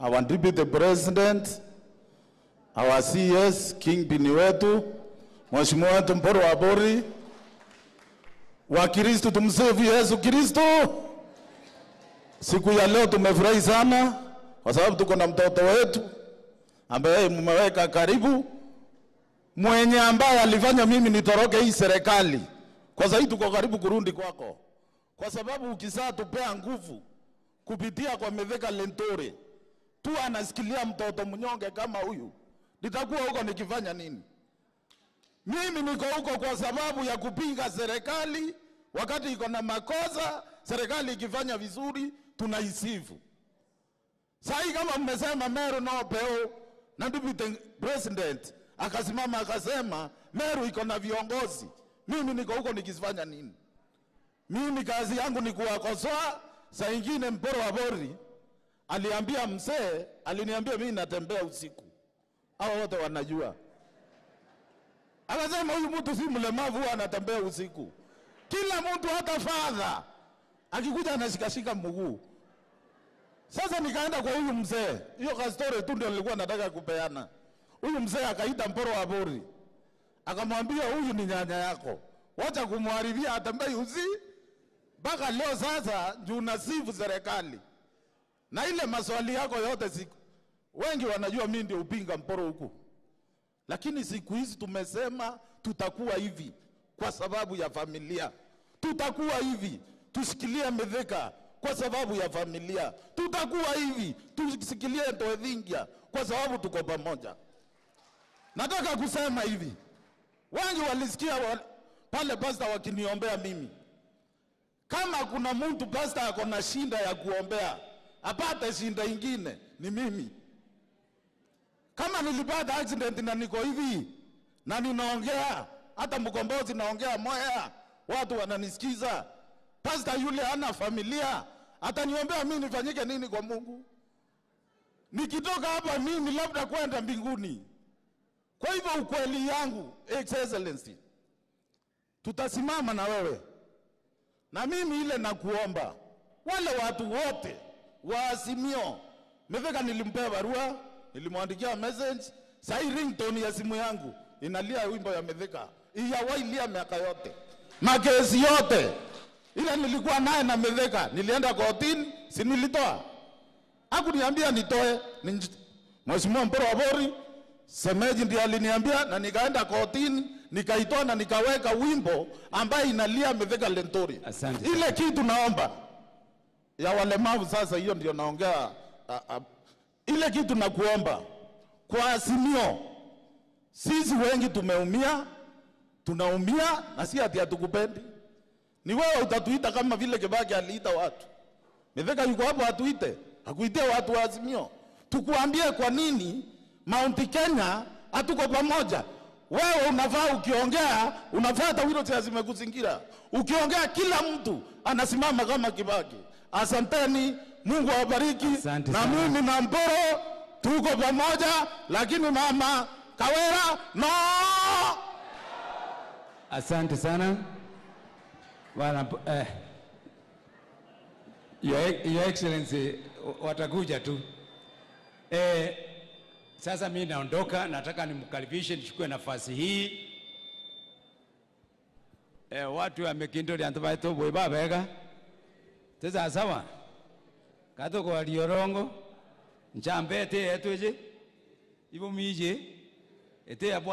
our deputy president, our CS kingpin wetu, mheshimiwa wetu Mporo wa Bori, Wakristo tumsifu Yesu Kristo. Siku ya leo tumefurahi sana kwa sababu tuko na mtoto wetu ambaye mmeweka karibu, mwenye ambaye alifanya mimi nitoroke hii serikali. Kwa sababu tuko karibu kurudi kwako, kwa sababu ukisaa tupea nguvu kupitia kwa Mithika Lentore tu anasikilia mtoto mnyonge kama huyu, nitakuwa huko nikifanya nini? Mimi niko huko kwa sababu ya kupinga serikali wakati iko na makosa, serikali ikifanya vizuri tunaisifu. Sasa kama mmesema Meru no peo na deputy president akasimama akasema Meru iko na viongozi, mimi niko huko nikifanya nini? Mimi kazi yangu ni kuwakosoa. Saa ingine Mporo wa Bori aliambia mzee, aliniambia mimi natembea usiku, hao wote wanajua. Akasema huyu mtu si mlemavu, huwa anatembea usiku. Kila mtu hata fadha akikuja anashikashika mguu. Sasa nikaenda kwa huyu mzee, hiyo ka story tu ndio nilikuwa nataka kupeana. Huyu mzee akaita Mporo wa Bori, akamwambia huyu ni nyanya yako, wacha kumharibia, atembei usi mpaka leo. Sasa juu nasifu serikali na ile maswali yako yote, siku wengi wanajua mimi ndio upinga Mporo huku, lakini siku hizi tumesema tutakuwa hivi kwa sababu ya familia, tutakuwa hivi tushikilie Mithika kwa sababu ya familia, tutakuwa hivi tushikilie Ntoethingia kwa sababu tuko pamoja. Nataka kusema hivi, wengi walisikia wa, pale pasta wakiniombea mimi. Kama kuna mtu pasta ako na shinda ya kuombea apate shinda ingine ni mimi. Kama nilipata accident na niko hivi na ninaongea hata mkombozi naongea moya, watu wananisikiza. Pasta yule ana familia, ataniombea mimi nifanyike nini kwa Mungu? Nikitoka hapa mimi labda kwenda mbinguni. Kwa hivyo ukweli yangu, Excellency, tutasimama na wewe na mimi ile nakuomba, wale watu wote wa Azimio, Mithika nilimpea barua, nilimwandikia message, sai ringtone ya simu yangu inalia wimbo ya Mithika, iyawailia miaka yote, makesi yote ile nilikuwa naye na Mithika, nilienda kotini, si nilitoa? Hakuniambia nitoe, ni Mheshimiwa Mporo wa Bori Semeji ndiye aliniambia, na nikaenda kotini nikaitoa na nikaweka wimbo ambaye inalia Mithika Lentori. Asante Ile kitu naomba ya walemavu sasa, hiyo ndio naongea. a- a- Ile kitu nakuomba kwa Azimio, sisi wengi tumeumia, tunaumia na si ati hatukupendi. Ni wewe utatuita kama vile Kibaki aliita watu. Mithika yuko hapo atuite, akuitie watu wa Azimio, tukuambie kwa nini Mount Kenya hatuko pamoja. Wewe unafaa ukiongea, unafaa hata wheelchair zimekuzingira. Ukiongea kila mtu anasimama kama Kibaki. Asanteni, Mungu awabariki. Asante Na sana. mimi na Mporo tuko pamoja, lakini mama Kawera no. Asante sana bwana eh, Your, Your Excellency watakuja tu eh, sasa mimi naondoka, nataka nimkaribishe nichukue nafasi hii eh, watu wa Mekindori antabaito bweba bega teza sawa kato kwa liorongo nchambe ete etweje ibo mije ete ya